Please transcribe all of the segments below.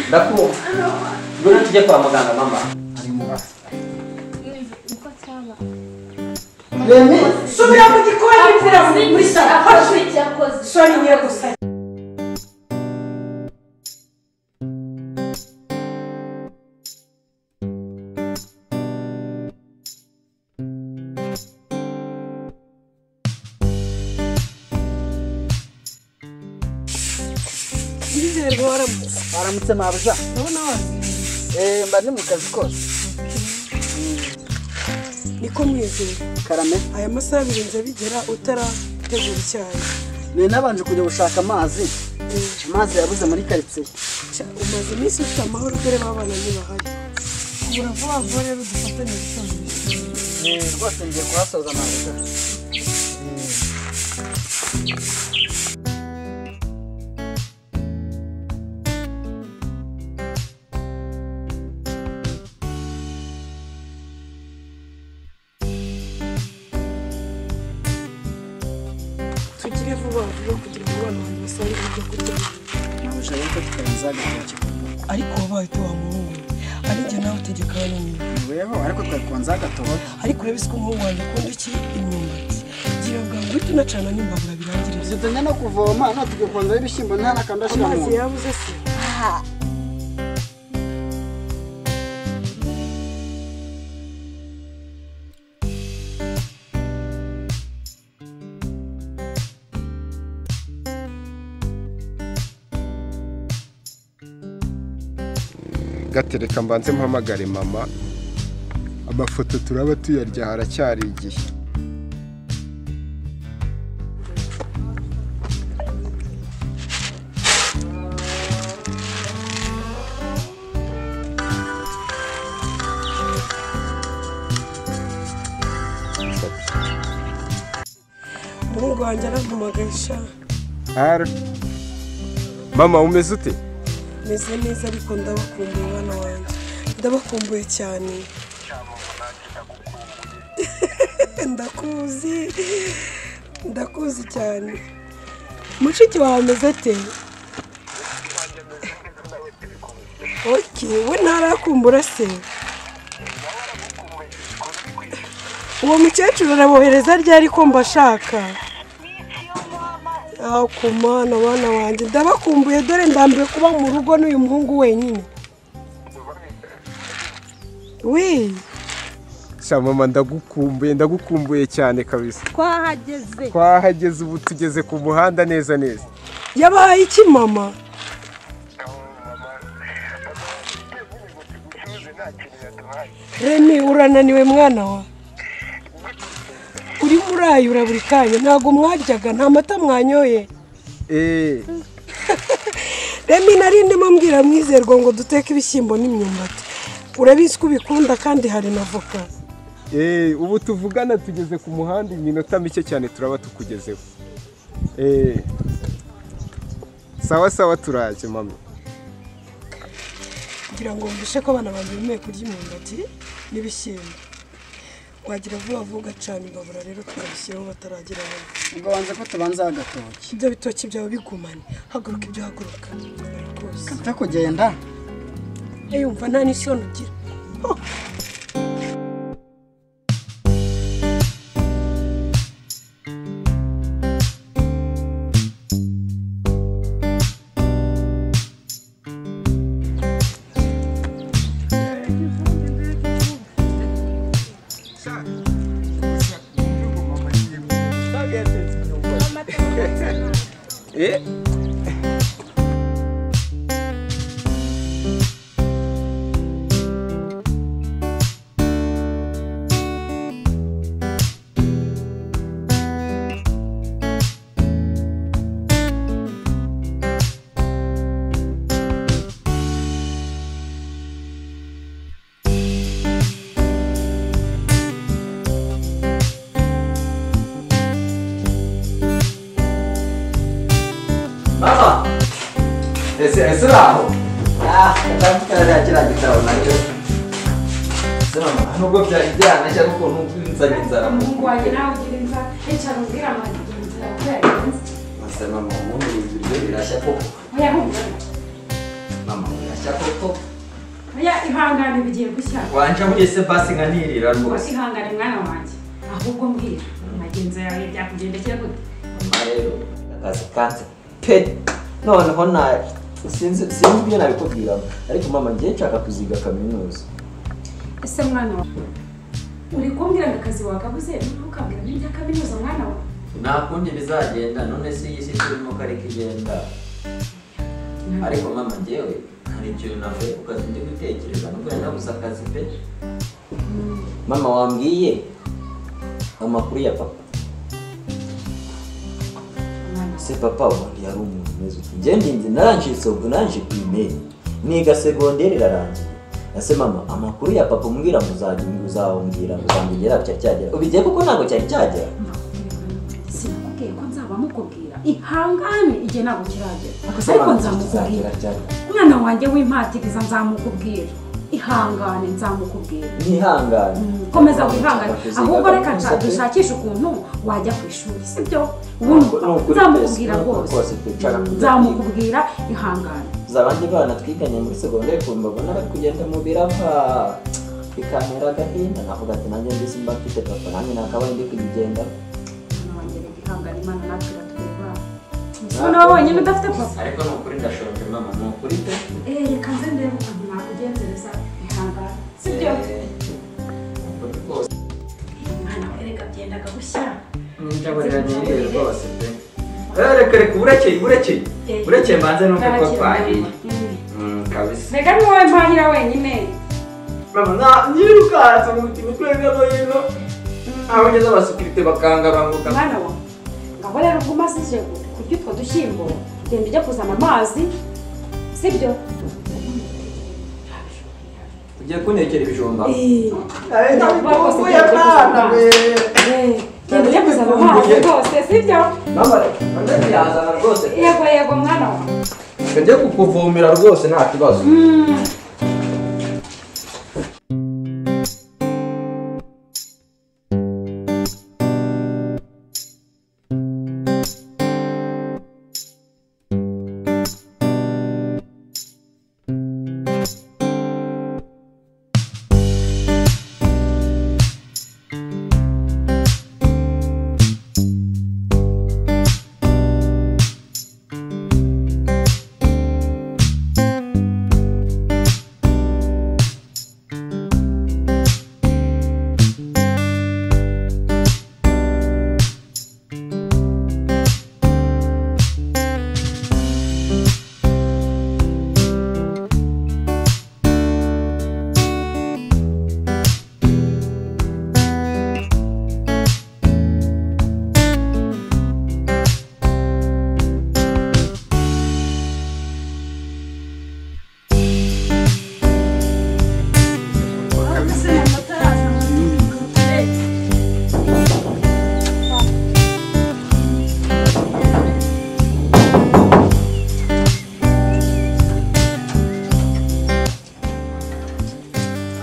Ndakumva. Ngwino tujye kwa muganga mama. Ari mu basi. uko cyaba Remy, subira mu gikoni mvura muri salo akoze icyo akoze soni niyo gusa ndizerwa waramutse waramutse mabuja ndabona wazinze eee mba ndi mu kazi kose niko mwizeye karame aya masaha birinze bigera utarategura icyayi ni nabanje kujya gushaka amazi amazi yabuze muri karitsiye Ca, umaze iminsi ufite amahoro dore babana ntibahari kugura vuba vuba rero dufatanye gusoza imishinga eee rwose ngiye kuhasoza mabuja tugire vuba vuba kugira ngo abana banjye basarure ibyo kurya mabuja rero ko tutarenze hagati kigali ariko wabaye tuwamuhunga arijye nawe utegeka abana inyuma weho ariko twari kubanza hagatobo ariko urabizi ko nk'ubu wanjye ukunda iki imyumbati gira bwangu uhite unacana n'imbabura birangirire zitanya no kuvoma none tugiye kubanzaho ibishyimbo nta n'akantu ashyira mu amazi nda yabuze se gatereka mbanze mpamagare mama amafoto turaba tuyarya haracyari igihe umuhungu wanjye arampamagaye sha Ara. mama umeze ute meze neza ariko ndabakumbuye abana banjye ndabakumbuye cyane ndakuzi ndakuzi cyane mushiki wawe ameze ate oke we ntarakumbura se uwo mukecuru arabohereza ryari ko mbashaka Ah, ku mana bana banjye ndabakumbuye dore ndambiwe kuba mu rugo n'uyu muhungu wenyine wii sha mama ndagukumbuye ndagukumbuye cyane kabisa twahageze twahageze ubu tugeze ku muhanda neza neza yabahaye iki mama remi urananiwe mwana wa urimo urayura buri kanya ntabwo mwajyaga nta mata mwanyoye eee remi nari ndimo mbwira mwizerwa ngo duteke ibishyimbo n'imyumbati urabizi ko ubikunda kandi hari na voka eee ubu tuvugana tugeze ku muhanda iminota mike cyane turaba tukugezeho eee sawa sawa turaje mama kugira ngo mbishe ko abana banjye bemeye kurya imyumbati n'ibishyimbo wagira vuba vuba ugacana imbabura rero tukabishyiraho bataragera hano ubwo banza ko tubanza hagatoki ibyo bitoki byawe bigumane haguruka ibyo haguruka rwose twe kugenda yumva nta n'isoni ugira eee Mama. Ese ese raho. ah ndamukira rya kiriya gitabo nacyo Ese mama. Nubwo byari byanashya ariko nubwo nzanye inzara mu. umuhungu wanjye nawe ugira inzara yicara ubwira amanjye inzara kubera iyo nzi Ese mama ubundi ibiryo birashya koko. oya humura n'amabuye ashya koko oya ihangane bigiye gushya wanja muri ese basi nkanirira rwose ihangane mwana wanjye ahubwo mbwira magenzo yawe byakugendekeye gute mama rero akazi kanze pe noneho na sinzi sinzi ibyo nabikubwiramo ariko mama ngiye nshaka kuziga kaminuza ese mwana wawe uri kumbwira ngo akazi wakabuze ntukabwira n'ibya kaminuza mwana wawe nta kundi bizagenda none si iyi si turimo kareka igenda ariko mama ngewe hari ikintu navuye ku kazi ndi gutekereza nubwo yari nabuze akazi pe mama wambwiye amakuru ya papa mwana se papa ubundi yari umuntu umeze uti njye ndinzi narangitse ubwo nanje primeri niga segonderi irarangiye ese mama amakuru ya papa umbwira muzajya uzawumbwira muzambigera cya cyagera ubigiye kuko ntabwo cyari cyagera sinakubwiye ko nzaba mukubwira ihangane igihe ntabwo kiragera Mama, ariko tuzagera nzamukubwira ryari? umwana wanjye w'impatiriza nzamukubwira ihangane nzamukubwira nihangane komeza wihangane Kuziga ahubwo reka kaminuza nshaka pe. dushakishe ukuntu wajya ku ishuri sibyo Ni wumva ukuri nzamukubwira pe, ni ukuri rwose pe, nshaka kujya kwiga. nzamukubwira ihangane za abandi bana twiganye muri segonderi ukuntu babona bari kugenda mu birava bikantera agahinda navuga ati nanjye mbese mba mfite papa nanjye nakabaye ndi kugenda umwana wanjye reka ihangane imana natwe iratwubaha ese noneho wonyine udafite papa ariko ni ukuri ndashonje mama ni ukuri pe eh reka nze ndebe ukuntu nakugenzereza ihangane sibyo Eh, ni ukuri rwose umwana we reka byendaga gushya njaburiranye n'ibihe rwose pe Eh, reka reka uburekeye uburekeye uburekeye mbanze n'uko ko twahiye Mm, kabisa mbega ni wowe mpahira wenyine mama nta nyirukanse mu mitwe hirya no hino aho ngeze abasekirite bakanga banguka mwana wa ngaho rero ubwo umaze ije kurya utwo dushyimbo genda ujya kuzana amazi sibyo ugiye kuntekera ibijumba Eh, ndabikumbuye mwana we genda ujya kuzana amazi rwose sibyo mama reka yazana rwose yego yego mwana wa reka njye kukuvomera rwose nta kibazo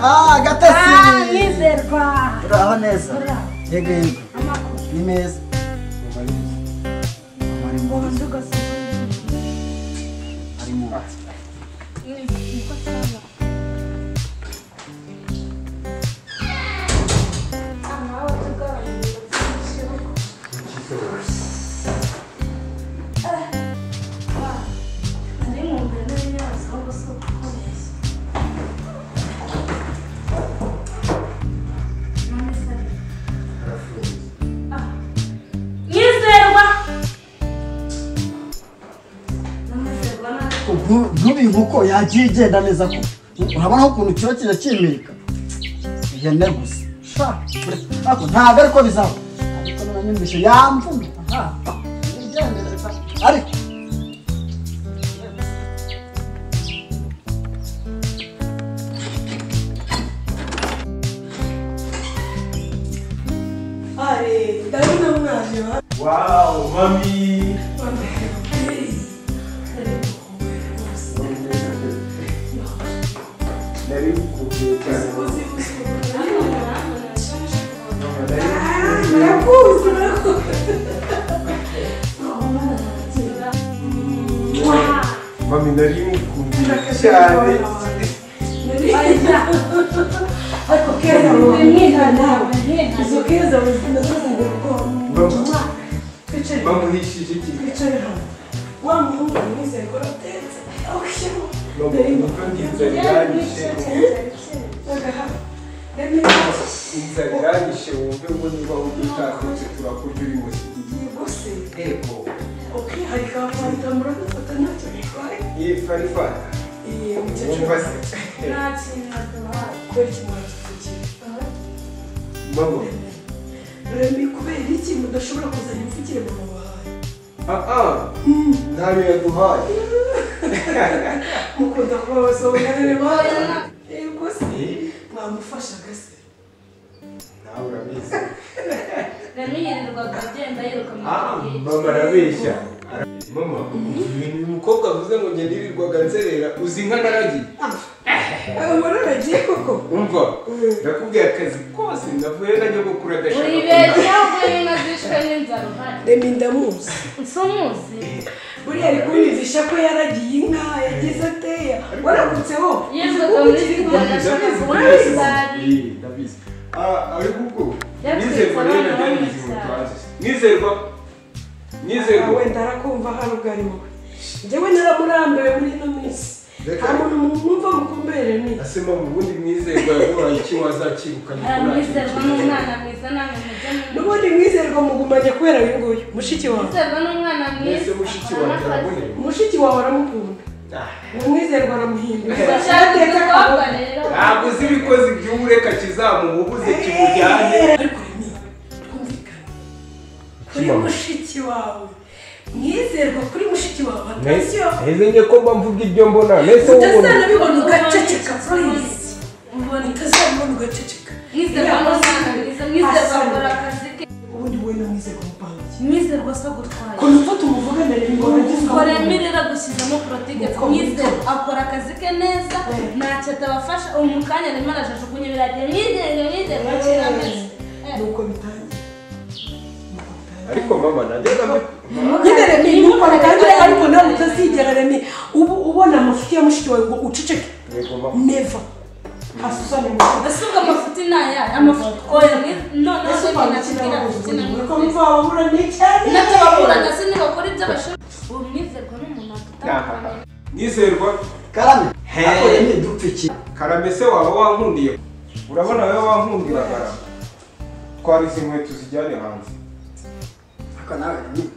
Ah, gatasi! Yizerwa. Uraho neza. Yego yego. Ni meza. Mama ni mwiza. Ari mwiza. Uko cyaba. nyizerwa Ubu nk'ibi nkoko yagiye igenda neza ko urabona ukuntu kiba kijya kimirika ihene gusa sha ariko ntabwo ariko bizaba ariko n'abanyumvise yamvuna aha irigendera ariko Ari, ndabona mwaje wa. wawu mami nari kubwiye cyane mami nari mukumbuye cyane ariko keza ni mwiharira izo keza muzima zazanye ubwoba twicare bamuhishije iki twicare hano wa muhungu mwizeye ko natetse awushyemo dore bamuha uko inzara iranyishe inzara iranyishe wumve ngo niba wumva utakutse turakurya uri muzima ego ukiharika wafata murabifata ntacyo bitwaye iyi farifata iyi wumva mukecuru se nta kintu akamara kubera ikimwaro kitagira mama remi kubera iki mudashobora kuzana imfukire mu mubahaye aha ntayo yaduhaye mukunda kuba abasonganire bayo yego se mwamufashaga se nawe urabizi namenyererwaga agenda yiruka mu Ah, gihe mama arabeshya mama ibintu uyu mukobwa avuze ngo ngenda yirirwaga nzerera uzi inka naragiye murabagiye koko umva ndakubwiye akazi kose navuye na nyogokuru adashaka buri kunaha. beza buri nka zishwe n'inzara uhari remi ndamuzi si umuzi buriya ari kumwumvisha ko yaragiye inka yagize ateya waramutseho yirirwaga muri siporo ashobora kubona isari Iyi, ndabizi Ah, ariko ubwo Byatwitse nizerwa rero abana byari ibintu bamwe cyane. turanze nizerwa nizerwa wenda arakumva hano ugari wowe njyewe naramurambiwe muri ino minsi nta muntu mwumva mukumbere ni asema mu bundi mwizerwa yaguhaye iki wazakirukanye aramwizerwa n'umwana mwiza namwe mujye mu n'ubundi mwizerwa mugumanye kubera uyu nguyu mushiki wawe mwizerwa n'umwana mwese mwiza mushiki wanjye araboneye mushiki wawe aramukunda Ah. umwizerwa aramuhindura bashaka umukobwa rero ntabwo uzi ibikozi by'ubureka kizamububuze kimujyane ariko ni twumvikane kuri mushiki wawe mwizerwa kuri mushiki wawe atasiyo nge ko mba mvuga ibyo mbona mbese utazanabibona ugaceceka furayisi utazanabibona ugaceceka mwizerwa n'umwana mwiza mwizerwa akora akazi ke ubundi wowe na mwizerwa mupange mwizerwa se agutwaye ukuntu ufa tumuvuganire ngo uragizwe koremerera gushyizamo porotike mwizerwa akora akazi ke neza ntacyo atabafasha ubu mu kanya arimo arajajugunya biragiye mwizerwe mwizerwa kera mbese nuko bitangiye ariko mama nanjye ndamukunda nyine remi nuko bitangire ariko nawe utazigera remi ubu ubona amafuti ya mushiki wawe ngo uceceke neva asusane mu kanwa ese ubwo amafuti ni ayahe amafuti oya mwiza noneho ese reka ukwandikira nakubwira amafuti na ngo mwiza mvababura ni cyane n'ababurana se ntibakora ibyo bashoboye ubu mwizerwa n'umuntu atutandukanye nizerwa karame Hey. akore ni dupfiki karame se waba wankundiye urabona wowe wankundira karame twara izi nkweto zijyane hanze ariko nawe Remy,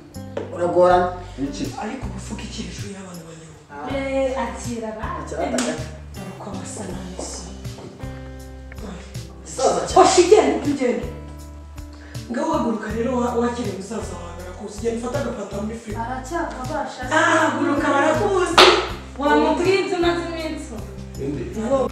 uragorana iki ariko ubufuka iki hejuru y'abana banyawe Eh, akira abandi ikirataka dore ko basa n'abisi gisaza cyane hoshi igenda tugende ngaho uhaguruka rero wa- wakire musaza wawe barakuzi genda ufate agapata muri firigo aracyakabasha se? ahaguruka barakuzi wamubwiye ibyo umaze iminsi ubu.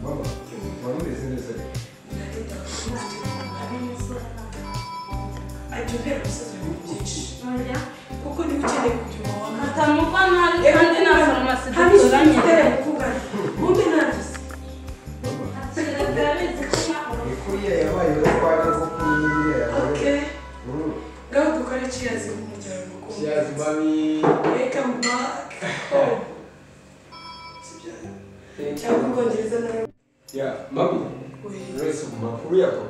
mama wari umeze neza ajya ubwira umusaza ibintu byinshi Oya. kuko niba ukeneye kugira uwo wamara katamugwa nabi kandi nta farumasi duturanye Akira arabizi ko nta- ni kuriya yabaye yo twajya ko kuri iriya yabaye kiyazi mami ya mami uretse mu makuru yawe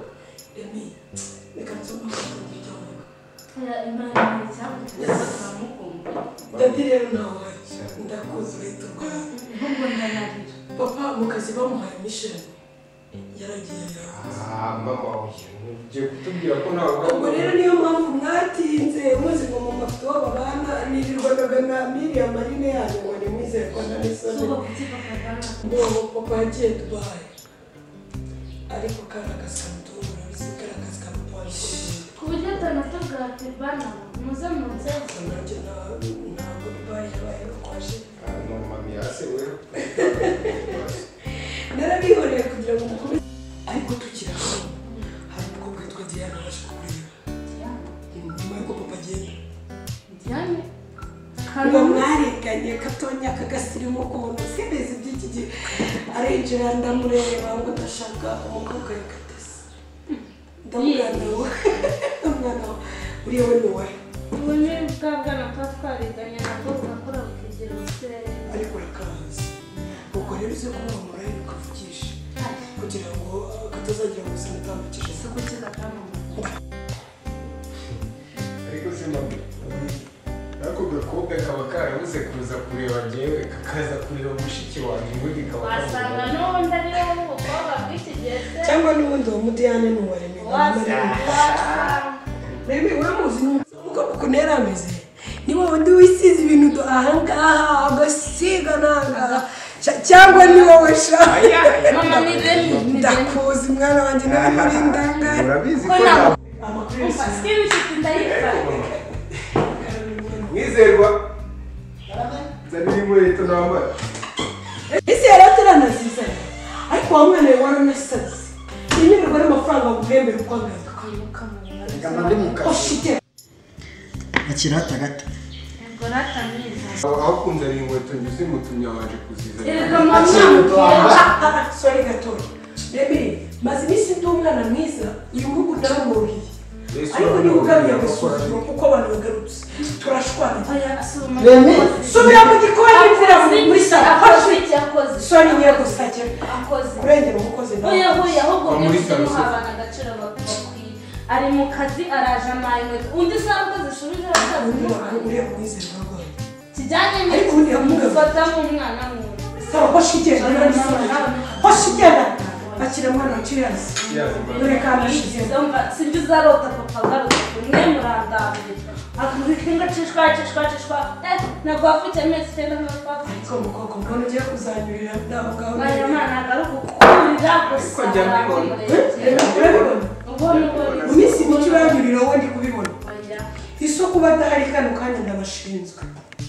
Oya, Imana ni icyambu, turamukunda. cyane Ahubwo ndanarira. papa mu kazi bamuhaye misheni Ah, mama oya ngiye kutubwira ko nawe ubwo rero niyo mpamvu mwatinze muzi ngo mu mafoto babana nirirwanaga na miriya marine yanyu ngo nimwizerwana n'isoni n'uwo papa yagiye dubaye ariko karagasa mutura bizigaragaza kamupolisi ku buryo atandatu bwa tibana muze mu nzego nanjye ntabwo dubaye yabaye rukwaje Ah, no mami yase wewe narabihoreye kugira ngo mukuru ariko tukiri aho hari umukobwa witwa diana waje kukureba nyuma y'uko papa agenda bijyanye ngo mwarenganye gatonya kagasirimu kuntu simbizi by'iki gihe arinjira ndamureba ngo ndashaka umukobwa yakatasi ndamubwira nawe ndamubwira nawe uriya we ni uwawe ubu ni bwa bwana tuba twariganye nabwo bugakora bukigira ubuserere ariko urakazi ubwo rero uze kumwamura rero ukavugisha kugira ngo katazagira ngo sinatambukije isuku kigatamamaza ariko se mami ako gakobwa kaba karabuze kuza kureba ngewe kakaza kureba mushiki wanjye ubundi kaba wasanga n'ubundi ari wowe umukobwa bw'iki gihe se cyangwa n'ubundi uwo mudiyane ni uwa remera wasanga wasanga rero uramuzi umukobwa ukuntu yari ameze ni wowe ndi wisize ibintu do- ahangaha agasiga n'ahangaha Ca- cyangwa ni wowe sha mama ni remi ni remi ndakuzi mwana wanjye nawe muri ndangare urabizi ko ko nawe nawe amakuru umva sikiri inshuti ndayifata mwizerwa nari iri muri leta n'amara ese yari ataranaziza ariko wa mwana we waranasaze ntimirwa n'amafaranga baguhembera uko angana ngana ndi mu kazi oshite akirata gato ngo ratamiza aho kunzanira inkweto ngize umutumya waje kuzizanira erega mama sore gatoya remere maze iminsi ndi umwana mwiza uyu ngugu naramwuhiye Yesu ariko niba aramuruhiye, ugaruye arakora. agasuzuma kuko abantu bagarutse turashwana oya asubuma Remi. subira mu gikoni mvura muri akoze salo akoze fashe icyo akoze sore ngiye gusakira akoze kurengera umukozi nawe Oya oya ahubwo Wa mwe muri muze Sarusoko. muha abantu agaciro bakwiye ari mu kazi araje amaye inkweto undi saha uko zishubije abasaza undi muha ureba umwizerwa rwawe kijyanye Ariko undi yamugabe. n'umufata nk'umwana muntu salo fashe igenda rero sore fashe igenda akira mwana wa kiriyasi dore kanashize sibyo uzarota papa agarutse mwe murandambiye akamubika imbwa cishwa cishwa cishwa eh ntabwo wafite amezi icyenda nk'abapfa ko mukoko mbona ugiye kuzanyurira nawe ngaho Maria Mana agaruka kukurira gusa njya mbibona. urabibona ubwo ni ubwo mu minsi mike uranyurira wowe ndi kubibona isoko uba adahari kano kanya ndabashinzwe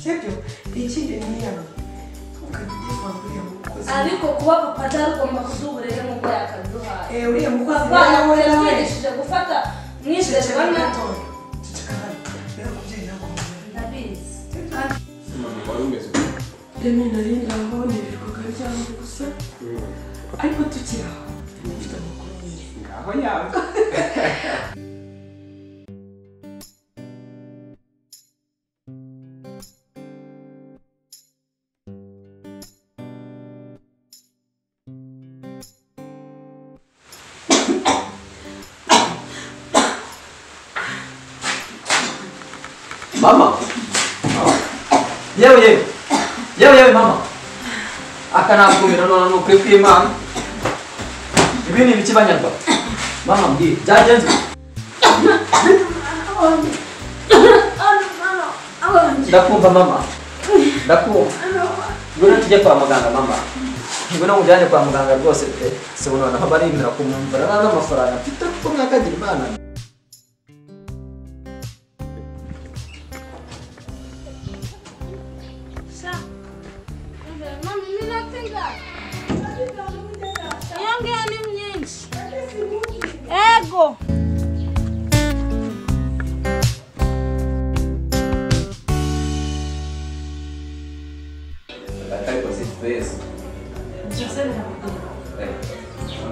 sibyo ikindi ni iyabo ukajya ugifunga uriya mukozi ariko kuba papa adahari ugomba kuduha uburere nk'ubwo yakaduhaye Eh, uriya mukozi papa nawe nawe nawe yatwigishije gufata mwizerwa na ndabizi kandi mama wari umeze gute? Demi nari ngaho nirirwaga ryamwe gusa ariko tukiri aho mfite amakuru nyine ngaho yawe mama yewe yewe yewe yewe mama aka ntabwo biranona ni ukuri kw'imana ibi ni ibiki banyarwa mama mbwira byagenze ndakumva mama ndakumva ngwino tujye kwa muganga mama ngwino mujyane kwa muganga rwose pe se ubu noneho barimira kumwumvira nta n'amafaranga mfite kuko mwakagira imana mama iminota ingana iyo ngiyo ni myinshi ego ariko si twese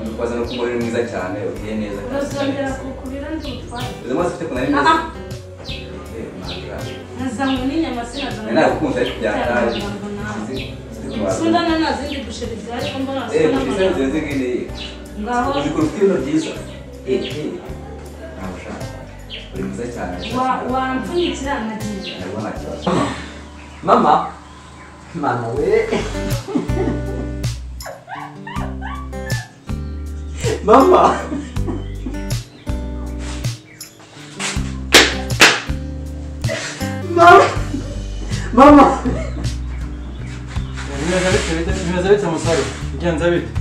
dukoze no kuba uri mwiza cyane ugiye neza urasongera kukurira ndi utware izo maso ufite kunari Aha. meza nazanywe n'inyama sinazanywe nabikunze ariko byataje sundana nta zindi busheri zihari ko mbona Eh, zisa n'amagambo kuko izo nziza ngiyi ngaho uzi ko ufite ibintu byiza Eh, eh, ntabwo ushaka uri mwiza cyane wa- wampfunyikira nagiye ntabwo nta kibazo mama mama we mama mama mama Bimeze bite bite bimeze bite musore bigenda bite